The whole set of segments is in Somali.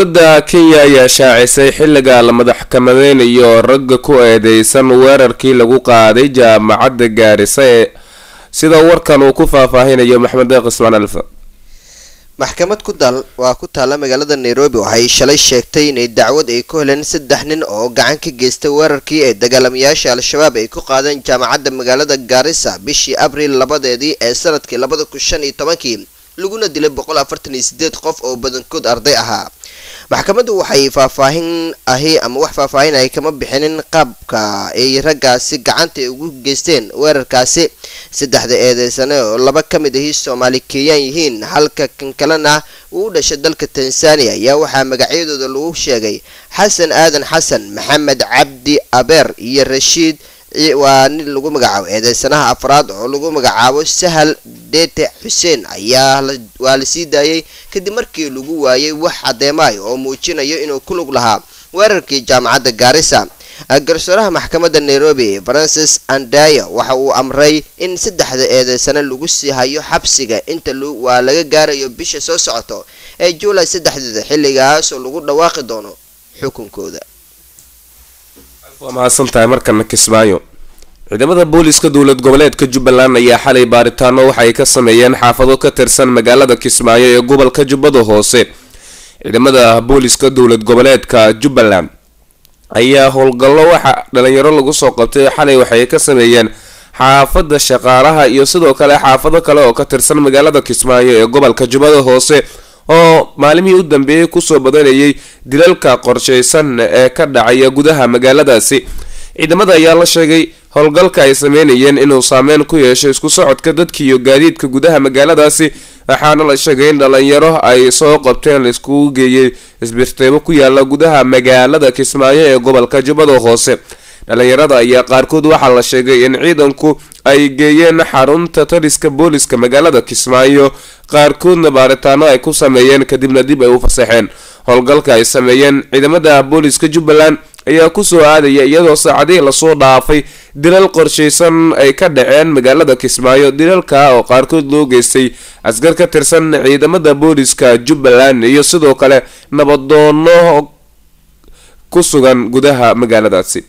dowladda kenya ayaa shaacisay xilliga la madaxkamadeynayo ragga ku eedeysan weerarkii lagu qaaday jaamacadda gaarisa ee sida warkan uu ku faahfaahinayo maxamed deeq ismaan alfa maxkamad ku dal waa ku taalla magaalada nairobi waxay shalay sheegtay inay dacwad ay ku heleen saddex nin oo gacan ka geystay weerarkii ay dagaalamayaasha al-shabaab ay ku qaadeen jaamacadda magaalada gaarisa bishii abriil labadeedii ee sanadkii labada kun shan iyo tobankii laguna dilay boqol afartan iyo sideed qof oo badankood arday ahaa maxkamaddu waxay faahfaahin ahi ama wax faahfaahin ay kama bixinin qaabka ay raggaasi gacanta ugu geysteen weerarkaasi saddexda eedeysane oo laba ka mid ahi soomaali keeyaan yihiin halka kan kalena uu u dhashay dalka tanzania ayaa waxaa magacyadooda lagu sheegay xasan aadan xasan maxamed cabdi abeer iyo rashiid waa nin lagu magacaabo eedeysanaha afraad oo lagu magacaabo sahal dete xuseen ayaa waa la sii daayay kadib markii lagu waayay wax caddeemaay oo muujinayo inuu ku lug lahaa weerarkii jaamacadda gaarisa garsooraha maxkamadda nairobi francis andaya waxa uu amray in saddexda eedeysane lagu sii hayo xabsiga inta waa laga gaarayo bisha soo socoto ee juulay saddexdeeda xilligaasoo lagu dhawaaqi doono xukunkooda waa mahadsantahay markana kismaayo ciidamada booliska dowlad goboleedka jubbaland ayaa xalay baaritaano waxaay ka sameeyeen xaafado ka tirsan magaalada kismaayo ee gobolka jubbada hoose ciidamada booliska dowlad goboleedka jubbaland ayaa howlgallo waxa dhalinyaro lagu soo qabtay xalay waxay ka sameeyeen xaafada shaqaalaha iyo sidoo kale xaafado kale oo ka tirsan magaalada kismaayo ee gobolka jubbada hoose oo maalimihii u dambeeyey kusoo badanayay dilalka qorshaysan ee ka dhacaya gudaha magaaladaasi ciidamada ayaa la sheegay howlgalka ay sameynayeen inuu saameyn ku yeesho isku socodka dadka iyo gaadiidka gudaha magaaladaasi waxaana la sheegay in dhalinyaro ay soo qabteen laiskugu geeyey isbirteebo ku yaala gudaha magaalada kismaayo ee gobolka jubbada hoose dhalinyarada ayaa qaarkood waxaa la sheegay in ciidanku ay geeyeen xarunta taliska booliska magaalada kismaayo qaarkoodna baaritaano ay ku sameeyeen kadibna dib ay u fasaxeen howlgalka ay sameeyeen ciidamada booliska jubbaland ayaa kusoo aadaya iyadoo saacadihii lasoo dhaafay dilal qorshaysan ay ka dhaceen magaalada kismaayo dilalka oo qaarkood loo geystay askar ka tirsan ciidamada booliska jubbaland iyo sidoo kale nabadoono ku sugan gudaha magaaladaasi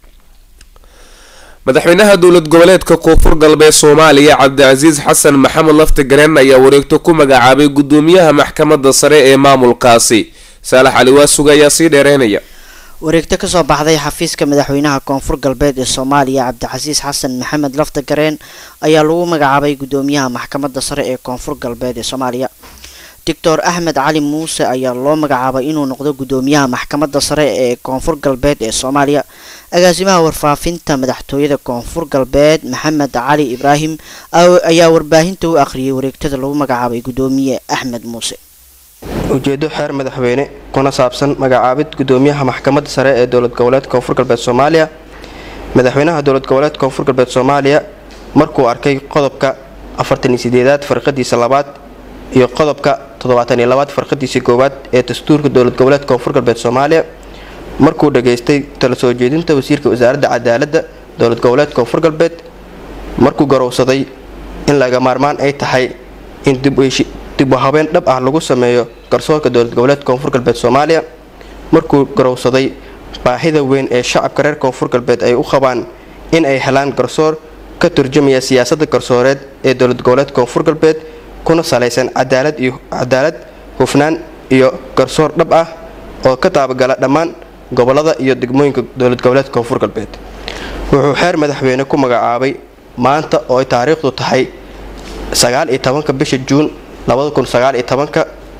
madaxweynaha dowlad goboleedka koonfur galbeed soomaaliya cabdicasiis xasan maxamed lafti gareen ayaa wareegto ku magacaabay gudoomiyaha maxkamadda sare ee maamulkaasi saalax cali waasuga ayaa sii dheereynaya wareegto kasoo baxday xafiiska madaxweynaha koonfur galbeed ee soomaaliya cabdicasiis xasan maxamed lafta gareen ayaa lagu magacaabay gudoomiyaha maxkamadda sare ee koonfur galbeed ee soomaaliya doctor axmed cali muuse ayaa loo magacaabay inuu noqdo gudoomiyaha maxkamadda sare ee koonfur galbeed ee soomaaliya agaasimaha warfaafinta madaxtooyada koonfur galbeed maxamed cali ibraahim ayaa warbaahinta u akhriyay wareegtada lagu magacaabay gudoomiye axmed muuse ujeedo xeer madaxweyne kuna saabsan magacaabid gudoomiyaha maxkamadda sare ee dowlad goboleed koonfur galbeed soomaaliya madaxweynaha dowlad goboleed koonfur galbeed soomaaliya markuu arkay qodobka afartaniyo sideedaad farqadiisa labaad iyo qodobka toddobaataniyo labaad farqadiisii koowaad ee dastuurka dowlad goboleed koonfur galbeed soomaaliya markuu dhageystay tala soo jeedinta wasiirka wasaaradda cadaaladda dowlad goboleed koonfur galbeed markuu garowsaday in laga maarmaan ay tahay in dib u habeen dhab ah lagu sameeyo garsoorka dowlad goboleed koonfur galbeed soomaaliya markuu garowsaday baahida weyn ee shacabka reer koonfur galbeed ay u qabaan in ay helaan garsoor ka turjumaya siyaasadda garsooreed ee dowlad goboleed koonfur galbeed kuna salaysan cadaalad iyo cadaalad hufnaan iyo garsoor dhab ah oo ka taabagala dhammaan gobolada iyo degmooyinka dowlad goboleed koonfur galbeed wuxuu xeer madaxweyne ku magacaabay maanta oo ay taariikhdu tahay sagaal iyo tobanka bisha juun labada kun sagaal iyo tobanka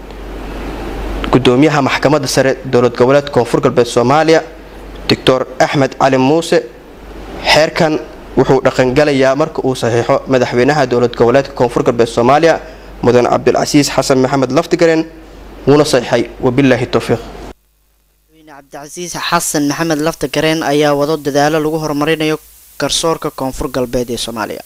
gudoomiyaha maxkamadda sare dowlad goboleed koonfur galbeed soomaaliya doctor axmed cali muuse xeerkan wuxuu dhaqangalayaa marka uu saxiixo madaxweynaha dowlad goboleedka koonfur galbeed soomaaliya mudan cabdulcasiis xasan maxamed laftigareen wuuna saxiixay wabilaahi towfiiq cabdicasiis xasan maxamed lafta gareen ayaa wado dadaalo lagu horumarinayo garsoorka koonfur galbeed ee soomaaliya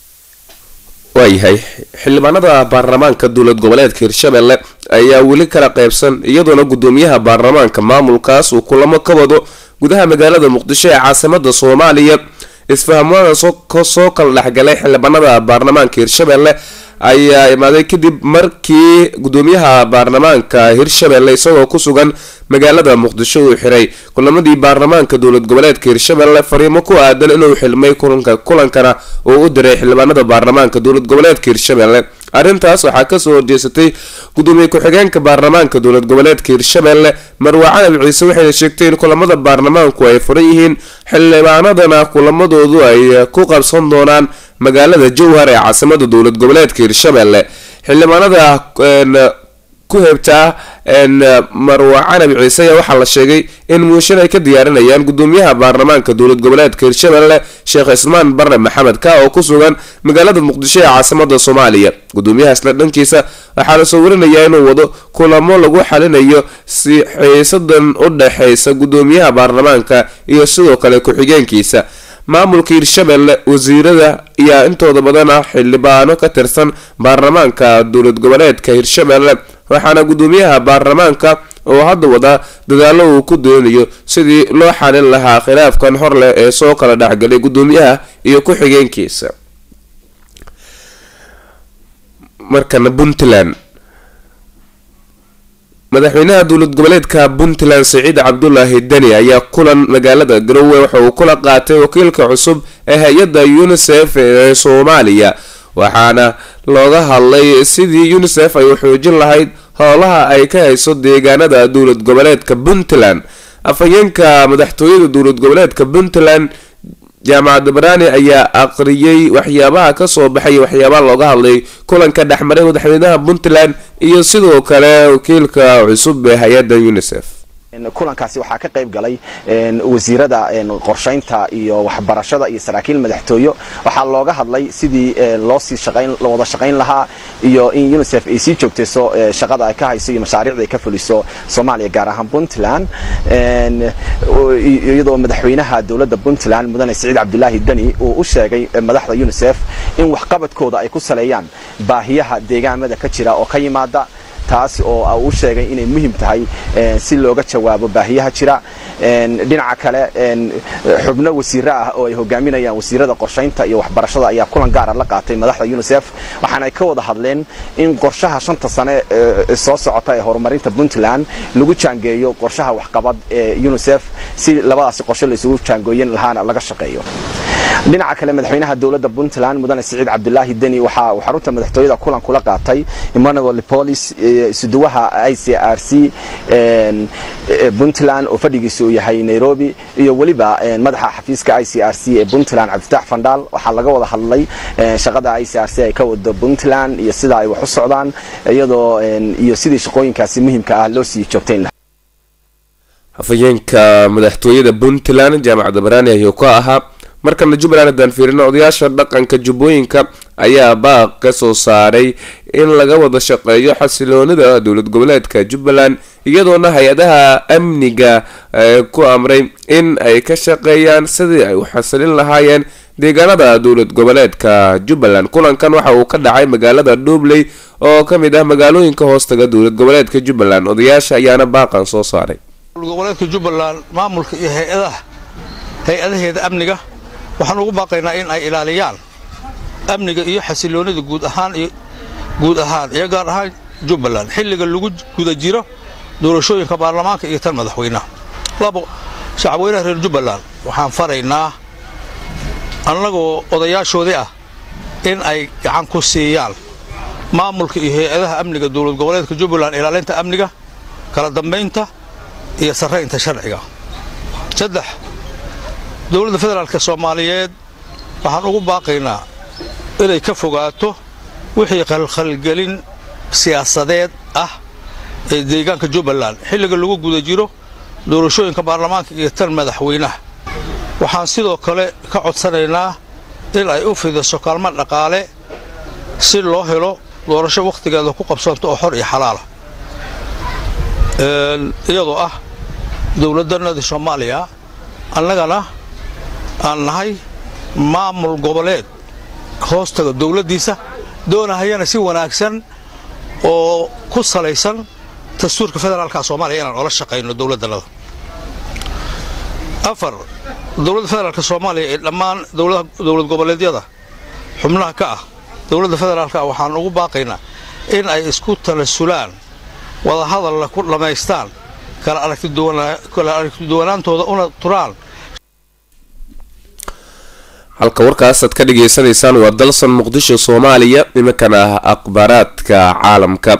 waayahay xildhibaanada baarlamaanka dowlad goboleedka hirshabelle ayaa weli kala qaybsan iyadoona gudoomiyaha baarlamaanka maamulkaas uu kulamo ka wado gudaha magaalada muqdisho ee caasimada soomaaliya isfahmada soo kala dhexgalay xildhibaanada baarlamaanka hirshabelle ayaa imaaday kadib markii gudoomiyaha baarlamaanka hirshabelle isagoo ku sugan magaalada muqdisho uu xiray kulamadii baarlamaanka dowlad goboleedka hirshabelle fariimo ku aadan inuu xilmay kulanka kulankana uu u diray xildhibaanada baarlamaanka dowlad goboleedka hirshabelle arrintaas waxaa kasoo horjeesatay gudoomiye ku-xigeenka baarlamaanka dowlad goboleedka hirshabelle marwa calabi ciise waxayna sheegtay in kulamada baarlamaanku ay furan yihiin xildhibaanadana kulamadoodu ay ku qabsan doonaan magaalada jowhar ee caasimada dowlad goboleedka hirshabelle xildhibaanada ku heebtaa marwa canabi ciise ayaa waxaa la sheegay in muushin ay ka diyaarinayaan gudoomiyaha baarlamaanka dowlad goboleedka hirshabelle sheekh cismaan barre maxamed ka oo ku sugan magaalada muqdisho ee caasimada soomaaliya gudoomiyahaasna dhankiisa waxaa la soo warinayaa inuu wado kulamo lagu xalinayo si xiisadan u dhexeysa gudoomiyaha baarlamaanka iyo sidoo kale ku-xigeenkiisa maamulka hirshabelle wasiirada ayaa intooda badan ah xildhibaano ka tirsan baarlamaanka dowlad goboleedka hirshabelle waxaana gudoomiyaha baarlamaanka oo hadda wadaa dadaalo uu ku doonayo sidii loo xalin lahaa khilaafkan hor leh ee soo kala dhexgalay gudoomiyaha iyo ku-xigeenkiisa markana puntland madaxweynaha dowlad goboleedka puntland siciid cabdulaahi deni ayaa kulan magaalada garowe waxa uu kula qaatay wakiilka cusub ee hay-adda unisef ee soomaaliya waxaana looga hadlay sidii unisef ay u xoojin lahayd howlaha ay ka hayso deegaanada dowlad goboleedka puntland afhayeenka madaxtooyada dowlad goboleedka puntland jaamacad baraani ayaa aqriyay waxyaabaha kasoo baxay waxyaabaha looga hadlay kulanka dhexmaray madaxweynaha puntland iyo sidoo kale wakiilka cusub ee hay-adda unisef kulankaasi waxaa ka qayb galay wasiirada qorshaynta iyo waxbarashada iyo saraakiil madaxtooyo waxaa looga hadlay sidii loosii wada shaqayn lahaa iyo in unisef ay sii joogtayso shaqada ay ka hayso iyo mashaariicda ay ka fuliso soomaaliya gaar ahaan puntland iyadoo madaxweynaha dowladda puntland mudane siciid cabdulaahi deni uu u sheegay madaxda unisef in waxqabadkooda ay ku saleeyaan baahiyaha deegaamada ka jira oo ka yimaada taas oo uu sheegay inay muhiim tahay si looga jawaabo baahiyaha jira dhinaca kale xubno wasiiro ah oo ay hogaaminayaan wasiirada qorshaynta iyo waxbarashada ayaa kulan gaara la qaatay madaxda unisef waxaana ay ka wada hadleen in qorshaha shanta sane soo socota ee horumarinta puntland lagu jaangeeyo qorshaha waxqabad ee unisef si labadaasi qorshe laysugu jaangooyin lahaana laga shaqeeyo dhinaca kale madaxweynaha dowladda puntland mudane siciid cabdulaahi deni waxa uu xarunta madaxtooyada kulan kula qaatay emmanuel polis isuduwaha i c r c puntland oo fadhigiisa uu yahay nairobi iyo weliba madaxa xafiiska i c r c ee puntland cabdifatax fandhaal waxaa laga wada hadlay shaqada i c r c ay ka wado puntland iyo sida ay wax u socdaan iyadoo iyo sidii shaqooyinkaasi muhiimka ah loo sii joogtayn lahaa afhayeenka madaxtooyada puntland jaamacadda baraani ayuu ka ahaa markana jubbaland haddaan fiirino odayaasha dhaqanka jubbooyinka ayaa baaq ka soo saaray in laga wada shaqeeyo xasiloonida dowlad goboleedka jubbaland iyadoona hay-adaha amniga ku amray in ay ka shaqeeyaan sidii ay u xasilin lahaayeen deegaanada dowlad goboleedka jubbaland kulankan waxa uu ka dhacay magaalada dhubley oo ka mid ah magaalooyinka hoostaga dowlad goboleedka jubbaland odayaasha ayaana baaqan soo saaray goboleedka jubbaland maamulka iyo hay-adaha hay-adaheeda amniga waxaan ugu baaqaynaa in ay ilaaliyaan amniga iyo xasiloonida guud ahaan iyo guud ahaan iyo gaar ahaan jubbaland xilliga lagu guda jiro doorashooyinka baarlamaanka iyo tan madaxweynaha labo shacabweynaha reer jubbaland waxaan faraynaa annagoo odayaashoodii ah in ay gacan ku siiyaan maamulka iyo hay-adaha amniga dowlad goboleedka jubbaland ilaalinta amniga kala dambaynta iyo sarraynta sharciga saddex dowladda federaalka soomaaliyeed waxaan ugu baaqaynaa inay ka fogaato wixii khalkhalgelin siyaasadeed ah ee deegaanka jubbaland xilliga lagu guda jiro doorashooyinka baarlamaanka iyo tan madaxweynaha waxaan sidoo kale ka codsanaynaa in ay u fidiso kaalmo dhaqaale si loo helo doorasho wakhtigeeda ku qabsanto oo xor iyo xalaala iyadoo ah dowladdanadii soomaaliya annagana aan nahay maamul goboleed hoostaga dowladdiisa doonahayana si wanaagsan oo ku salaysan dastuurka federaalka soomaaliya inaan ola shaqayno dowladdannada afar dowladda federaalka soomaaliya ee dhammaan dowlad goboleedyada xubnaha ka ah dowladda federaalka waxaan ugu baaqaynaa in ay isku talasulaan wadahadalla ku dhammaystaan kala aragtiduwanaantooda una turaan halka warkaasaad ka dhagaysanaysaan waa dalsan muqdisho soomaaliya iminkana ah akhbaaraadka caalamka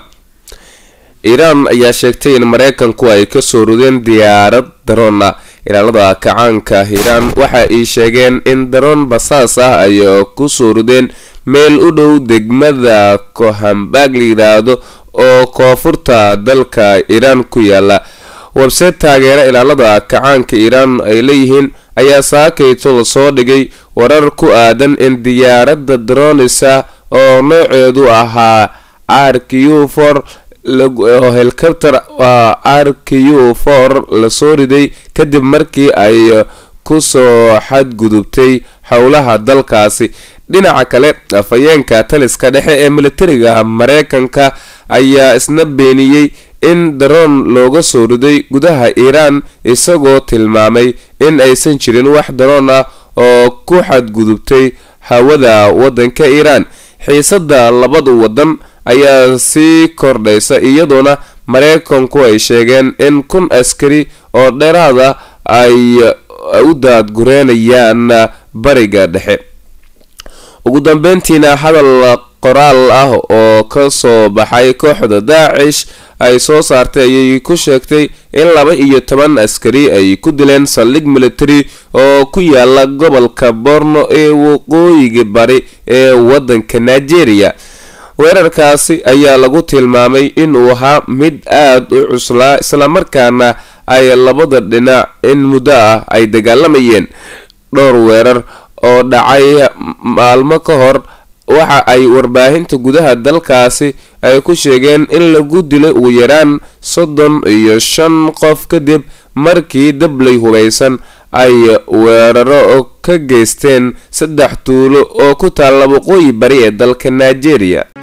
iiraan ayaa sheegtay in mareykanku ay kasoo rudeen diyaarad daroona ilaalada kacaanka iiraan waxa ay sheegeen in daroon basaas ah ay kusoo rudeen meel u dhow degmada kohambaag la yidhaahdo oo koonfurta dalka iiraan ku yaala webseed taageera ilaalada kacaanka iiraan ay leeyihiin ayaa saakayto lasoo dhigay warar ku aadan in diyaaradda dronisa oo nooceedu ahaa r q for helicopter r q for lasoo riday kadib markii ay kusoo xadgudubtay howlaha dalkaasi dhinaca kale afhayeenka taliska dhexe ee militariga mareykanka ayaa isna beeniyey in daroon looga soo riday gudaha iiraan isagoo tilmaamay in aysan jirin wax daroon ah oo ku xadgudubtay hawada wadanka iiraan xiisada labada wadan ayaa sii kordhaysa iyadoona mareykanku ay sheegeen in kun askari oo dheeraada ay u daadgureynayaan bariga dhexe ugu dambeyntiina hadal qoraal ah oo kasoo baxay kooxda daacish ay soo saartay ayay ku sheegtay in laba iyo toban askari ay ku dileen saldhig military oo ku yaala gobolka borno ee waqooyiga bari ee wadanka nigeria weerarkaasi ayaa lagu tilmaamay inuu ahaa mid aada u cuslaa islamarkaana ay labada dhinac in muddo ah ay dagaalamayeen dhowr weerar oo dhacay maalmo ka hor waxa ay warbaahinta gudaha dalkaasi ay ku sheegeen in lagu dilay ugu yaraan soddon iyo shan qof kadib markii dablay hubaysan ay weeraro ka geysteen saddex tuulo oo ku taalla waqooyi bari ee dalka nigeria